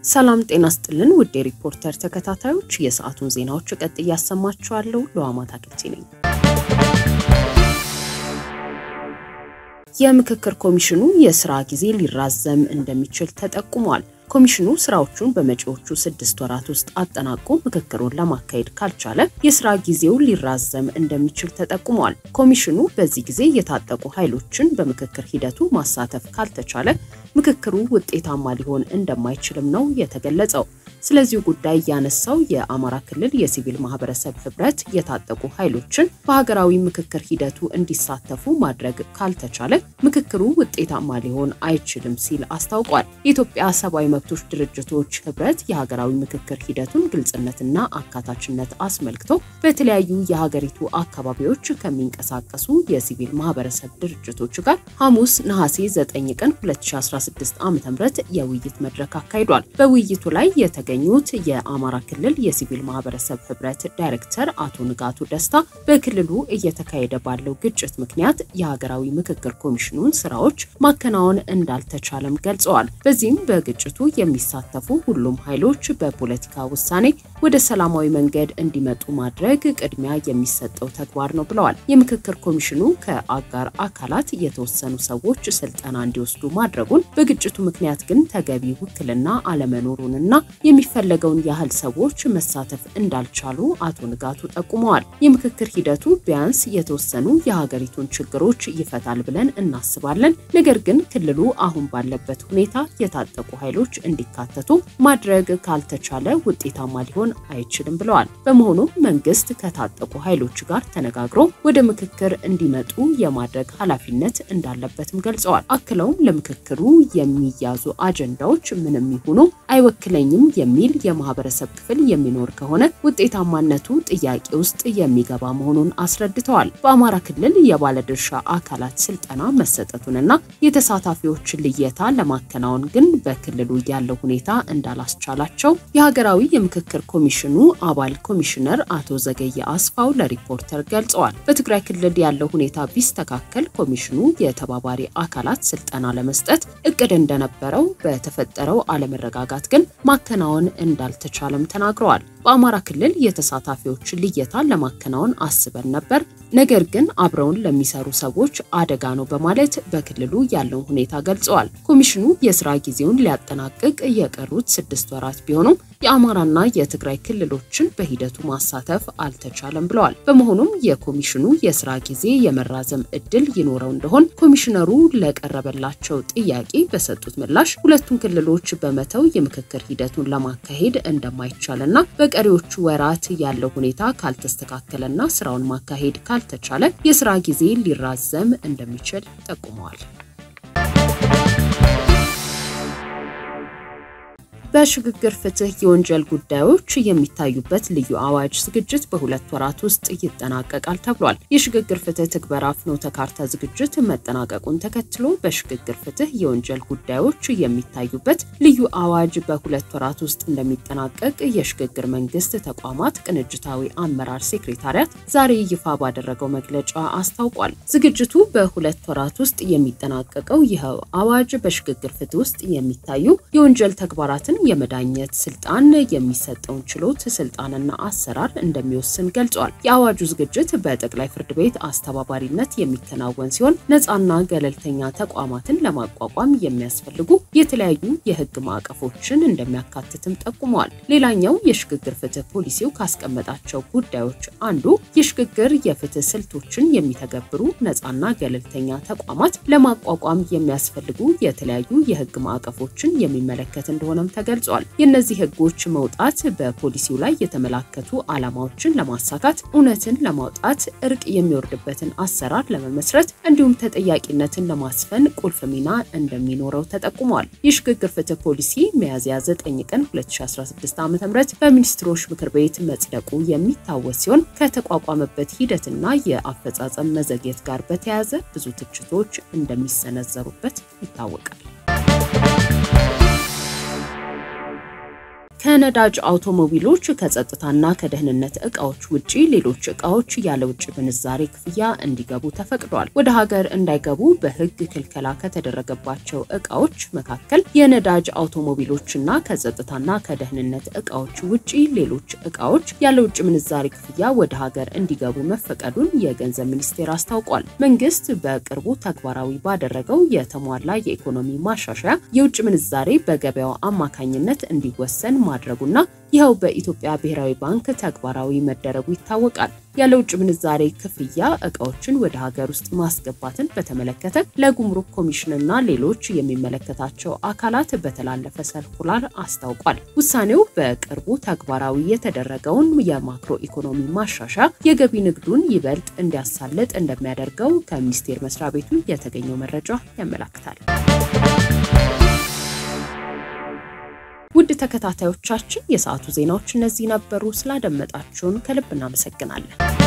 ሰላም ጤና ስጥልን ውድ የሪፖርተር ተከታታዮች፣ የሰዓቱን ዜናዎች ቀጥ እያሰማችኋለሁ። ለዋማታ ክልቲ ነኝ። የምክክር ኮሚሽኑ የስራ ጊዜ ሊራዘም እንደሚችል ተጠቁሟል። ኮሚሽኑ ስራዎቹን በመጪዎቹ ስድስት ወራት ውስጥ አጠናቆ ምክክሩን ለማካሄድ ካልቻለ የስራ ጊዜው ሊራዘም እንደሚችል ተጠቁሟል። ኮሚሽኑ በዚህ ጊዜ የታጠቁ ኃይሎችን በምክክር ሂደቱ ማሳተፍ ካልተቻለ ምክክሩ ውጤታማ ሊሆን እንደማይችልም ነው የተገለጸው። ስለዚሁ ጉዳይ ያነሳው የአማራ ክልል የሲቪል ማህበረሰብ ህብረት የታጠቁ ኃይሎችን በሀገራዊ ምክክር ሂደቱ እንዲሳተፉ ማድረግ ካልተቻለ ምክክሩ ውጤታማ ሊሆን አይችልም ሲል አስታውቋል። የኢትዮጵያ ሰብአዊ መብቶች ድርጅቶች ህብረት የሀገራዊ ምክክር ሂደቱን ግልጽነትና አካታችነት አስመልክቶ በተለያዩ የሀገሪቱ አካባቢዎች ከሚንቀሳቀሱ የሲቪል ማህበረሰብ ድርጅቶች ጋር ሐሙስ ነሐሴ 9 ቀን 2016 ዓ.ም የውይይት መድረክ አካሂዷል። በውይይቱ ላይ የተገኙት የአማራ ክልል የሲቪል ማህበረሰብ ህብረት ዳይሬክተር አቶ ንጋቱ ደስታ በክልሉ እየተካሄደ ባለው ግጭት ምክንያት የሀገራዊ ምክክር ኮሚሽኑን ስራዎች ማከናወን እንዳልተቻለም ገልጸዋል። በዚህም በግጭቱ የሚሳተፉ ሁሉም ኃይሎች በፖለቲካ ውሳኔ ወደ ሰላማዊ መንገድ እንዲመጡ ማድረግ ቅድሚያ የሚሰጠው ተግባር ነው ብለዋል። የምክክር ኮሚሽኑ ከአጋር አካላት የተወሰኑ ሰዎች ስልጠና እንዲወስዱ ማድረጉን፣ በግጭቱ ምክንያት ግን ተገቢ ውክልና አለመኖሩንና የሚፈለገውን ያህል ሰዎች መሳተፍ እንዳልቻሉ አቶ ንጋቱ ጠቁመዋል። የምክክር ሂደቱ ቢያንስ የተወሰኑ የሀገሪቱን ችግሮች ይፈታል ብለን እናስባለን። ነገር ግን ክልሉ አሁን ባለበት ሁኔታ የታጠቁ ኃይሎች እንዲካተቱ ማድረግ ካልተቻለ ውጤታማ ሊሆን አይችልም ብለዋል። በመሆኑም መንግስት ከታጠቁ ኃይሎች ጋር ተነጋግሮ ወደ ምክክር እንዲመጡ የማድረግ ኃላፊነት እንዳለበትም ገልጸዋል። አክለውም ለምክክሩ የሚያዙ አጀንዳዎች ምንም ይሁኑ አይወክለኝም የሚል የማህበረሰብ ክፍል የሚኖር ከሆነ ውጤታማነቱ ጥያቄ ውስጥ የሚገባ መሆኑን አስረድተዋል። በአማራ ክልል የባለድርሻ አካላት ስልጠና መሰጠቱንና የተሳታፊዎችን ልየታ ለማከናወን ግን በክልሉ ያለው ሁኔታ እንዳላስቻላቸው የሀገራዊ የምክክር ኮሚሽኑ አባል ኮሚሽነር አቶ ዘገየ አስፋው ለሪፖርተር ገልጸዋል። በትግራይ ክልል ያለው ሁኔታ ቢስተካከል ኮሚሽኑ የተባባሪ አካላት ስልጠና ለመስጠት እቅድ እንደነበረው በተፈጠረው አለመረጋጋት ግን ማከናወን እንዳልተቻለም ተናግረዋል። በአማራ ክልል የተሳታፊዎችን ልየታ ለማከናወን አስበን ነበር፣ ነገር ግን አብረውን ለሚሰሩ ሰዎች አደጋ ነው በማለት በክልሉ ያለውን ሁኔታ ገልጸዋል። ኮሚሽኑ የስራ ጊዜውን ሊያጠናቅቅ የቀሩት ስድስት ወራት ቢሆኑም የአማራና የትግራይ ክልሎችን በሂደቱ ማሳተፍ አልተቻለም ብለዋል። በመሆኑም የኮሚሽኑ የስራ ጊዜ የመራዘም እድል ይኖረው እንደሆን ኮሚሽነሩ ለቀረበላቸው ጥያቄ በሰጡት ምላሽ ሁለቱን ክልሎች በመተው የምክክር ሂደቱን ለማካሄድ እንደማይቻልና በቀሪዎቹ ወራት ያለው ሁኔታ ካልተስተካከለና ስራውን ማካሄድ ካልተቻለ የስራ ጊዜ ሊራዘም እንደሚችል ጠቁመዋል። በሽግግር ፍትህ የወንጀል ጉዳዮች የሚታዩበት ልዩ አዋጅ ዝግጅት በሁለት ወራት ውስጥ ይጠናቀቃል ተብሏል። የሽግግር ፍትህ ትግበራ ፍኖተ ካርታ ዝግጅት መጠናቀቁን ተከትሎ በሽግግር ፍትህ የወንጀል ጉዳዮች የሚታዩበት ልዩ አዋጅ በሁለት ወራት ውስጥ እንደሚጠናቀቅ የሽግግር መንግስት ተቋማት ቅንጅታዊ አመራር ሴክሬታሪያት ዛሬ ይፋ ባደረገው መግለጫ አስታውቋል። ዝግጅቱ በሁለት ወራት ውስጥ የሚጠናቀቀው ይኸው አዋጅ በሽግግር ፍትህ ውስጥ የሚታዩ የወንጀል ተግባራትን የመዳኘት ስልጣን የሚሰጠውን ችሎት ስልጣንና አሰራር እንደሚወስን ገልጿል። የአዋጁ ዝግጅት በጠቅላይ ፍርድ ቤት አስተባባሪነት የሚከናወን ሲሆን ነፃና ገለልተኛ ተቋማትን ለማቋቋም የሚያስፈልጉ የተለያዩ የህግ ማዕቀፎችን እንደሚያካትትም ጠቁመዋል። ሌላኛው የሽግግር ፍትህ ፖሊሲው ካስቀመጣቸው ጉዳዮች አንዱ የሽግግር የፍትህ ስልቶችን የሚተገብሩ ነፃና ገለልተኛ ተቋማት ለማቋቋም የሚያስፈልጉ የተለያዩ የህግ ማዕቀፎችን የሚመለከት እንደሆነም ተገልጿል። የእነዚህ ህጎች መውጣት በፖሊሲው ላይ የተመላከቱ ዓላማዎችን ለማሳካት እውነትን ለማውጣት እርቅ የሚወርድበትን አሰራር ለመመስረት እንዲሁም ተጠያቂነትን ለማስፈን ቁልፍ ሚና እንደሚኖረው ተጠቁሟል። የሽግግር ፍትህ ፖሊሲ ሚያዝያ 9 ቀን 2016 ዓ.ም በሚኒስትሮች ምክር ቤት መጽደቁ የሚታወስ ሲሆን ከተቋቋመበት ሂደትና የአፈጻጸም መዘግየት ጋር በተያያዘ ብዙ ትችቶች እንደሚሰነዘሩበት ይታወቃል። ከነዳጅ አውቶሞቢሎች፣ ከጸጥታና ከደህንነት እቃዎች ውጪ ሌሎች እቃዎች ያለ ውጭ ምንዛሬ ክፍያ እንዲገቡ ተፈቅዷል። ወደ ሀገር እንዳይገቡ በሕግ ክልከላ ከተደረገባቸው እቃዎች መካከል የነዳጅ አውቶሞቢሎችና ከጸጥታና ከደህንነት እቃዎች ውጪ ሌሎች እቃዎች ያለ ውጭ ምንዛሬ ክፍያ ወደ ሀገር እንዲገቡ መፈቀዱን የገንዘብ ሚኒስቴር አስታውቋል። መንግስት በቅርቡ ተግባራዊ ባደረገው የተሟላ የኢኮኖሚ ማሻሻያ የውጭ ምንዛሬ በገበያው አማካኝነት እንዲወሰን ማድረጉና ይኸው በኢትዮጵያ ብሔራዊ ባንክ ተግባራዊ መደረጉ ይታወቃል። ያለ ውጭ ምንዛሬ ክፍያ እቃዎችን ወደ ሀገር ውስጥ ማስገባትን በተመለከተ ለጉምሩክ ኮሚሽንና ሌሎች የሚመለከታቸው አካላት በተላለፈ ሰርኩላር አስታውቋል። ውሳኔው በቅርቡ ተግባራዊ የተደረገውን የማክሮ ኢኮኖሚ ማሻሻያ የገቢ ንግዱን ይበልጥ እንዲያሳልጥ እንደሚያደርገው ከሚኒስቴር መስሪያ ቤቱ የተገኘው መረጃ ያመላክታል። ውድ ተከታታዮቻችን የሰዓቱ ዜናዎች እነዚህ ነበሩ። ስላደመጣችሁን ከልብ እናመሰግናለን።